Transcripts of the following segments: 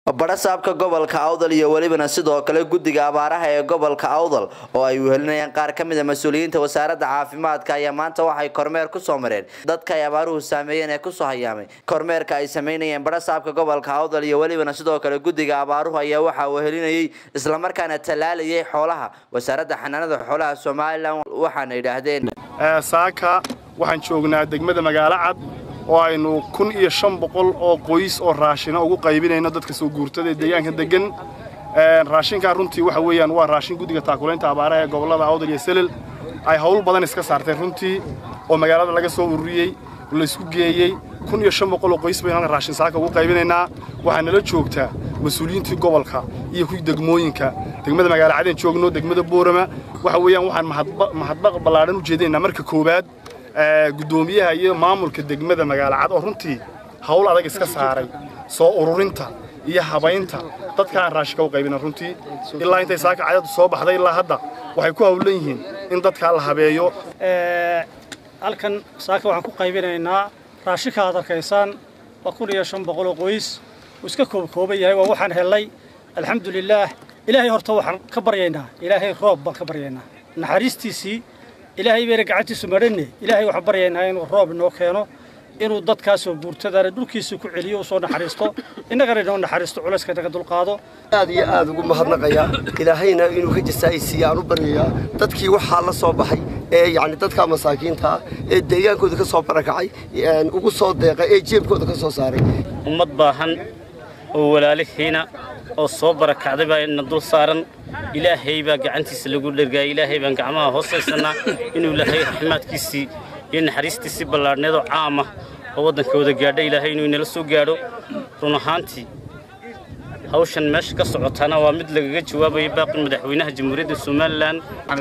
badhasaabka gobolka awdal iyo welibana sidoo kale guddiga abaaraha ee gobolka awdal oo ay wehelinayaan qaar ka mid a mas-uuliyiinta wasaaradda caafimaadka ayaa maanta waxay kormeer kusoo mareen dadka ay abaaruhu saameeyeen ee kusoo hayaamay kormeerka ay sameynayeen badhasaabka gobolka awdal iyo welibana sidoo kale guddiga abaaruhu ayaa waxaa wehelinayay islamarkaana tallaalayay xoolaha wasaaradda xanaanada xoolaha somalilan waxaana yidhaahdeen saaka waxaan joognaa degmada magaalo cad oo aynu kun iyo shan boqol oo qoys oo raashina ugu qaybinayno dadka soo guurtada ee deegaanka degan raashinkaa runtii waxa weeyaan waa raashin guddiga taakulaynta abaaraha ee gobollada awdal iyo selel ay hawl badan iska saarteen runtii oo magaalada laga soo ururiyey laysku geeyey kun iyo shan boqol oo qoys baynu halkan raashin saaka ugu qaybinaynaa waxaa nala joogtaa mas-uuliyiintii gobolka iyo kuwii degmooyinka degmada magaalo cadeen joogno degmada boorama waxa weeyaan waxaan mahadbaq ballaadhan u jeedinaynaa marka koowaad guddoomiyaha iyo maamulka degmada magaalo cad oo runtii hawl adag iska saaray soo ururinta iyo habaynta dadka aan raashinka u qaybina runtii ilaa intay saaka cadadu soo baxday ilaa hadda waxay ku hawlan yihiin in dadkaa la habeeyo halkan saaka waxaan ku qaybinaynaa raashinka aad arkaysaan waa kun iyo shan boqol oo qoys uu iska koobkooban yahay waa waxaan hellay alxamdulilaah ilaahay horta waxaan ka baryaynaa ilaahay roob baan ka baryaynaa naxariistiisii ilaahay bayna gacantiisu madhanne ilaahay waxaan baryaynaa inuu roob inoo keeno inuu dadkaasoo guurtadaana dhulkiisa ku celiyo u soo naxariisto innagana inoo naxariisto culayska naga dulqaado aad iyo aad ugu mahadnaqayaa ilaahayna inuu ka jasaa'isiiya aan u baryayaa dadkii waxaa la soo baxay ee yacni dadka masaakiinta ah ee deegaankooda ka soo barakacay ugu soo deeqay ee jeebkooda ka soo saaray ummad baahan oo walaalihiina oo soo barakacday baa ina dul saaran ilaahay baa gacantiisa lagu dhergaaya ilaahay baan gacmaha hoosaysanaa inuu ilaahay raxmaadkiisii iyo naxariistiisii ballaadhneedoo caama oo waddanka wada gaadha ilaahay inuu inala soo gaadho run ahaantii hawshan meesha ka socotaana waa mid lagaga jawaabayo baaqi madaxweynaha jamhuuriyadda somalilan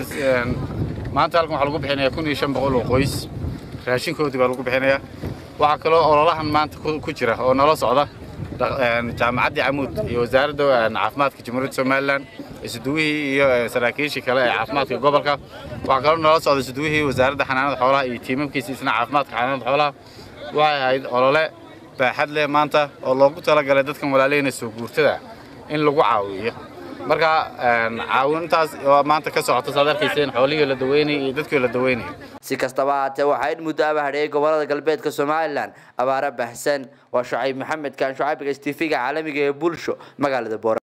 maanta halkan waxaa lagu bixinayaa kun iyo shan boqol oo qoys raashinkoodii baa lagu bixinayaa waxaa kaloo ololahan maanta ku jira oo nala socda jaamacaddii camuud iyo wasaaradda caafimaadka jamhuuriyadda somalilan isuduwihii iyo saraakiishii kale ee caafimaadka gobolka waxaa kaloo nala socda isuduwihii wasaaradda xanaanada xoolaha iyo tiimamkiisa isna caafimaadka xanaanada xoolaha waxay ahayd olole baaxad leh maanta oo loogu talagalay dadkan walaalihina soo guurtada in lagu caawiyo marka caawintaas oo maanta ka socota saad arkayseen xoolihii la daweynayay iyo dadkii la daweynayay si kastaba haatee waxaa in muddo aba hadheeyay gobolada galbeedka somalilan abaaro baahsan waa shucayb maxamed kaan shucaybiga stifiga caalamiga ee bulsho magaalada boora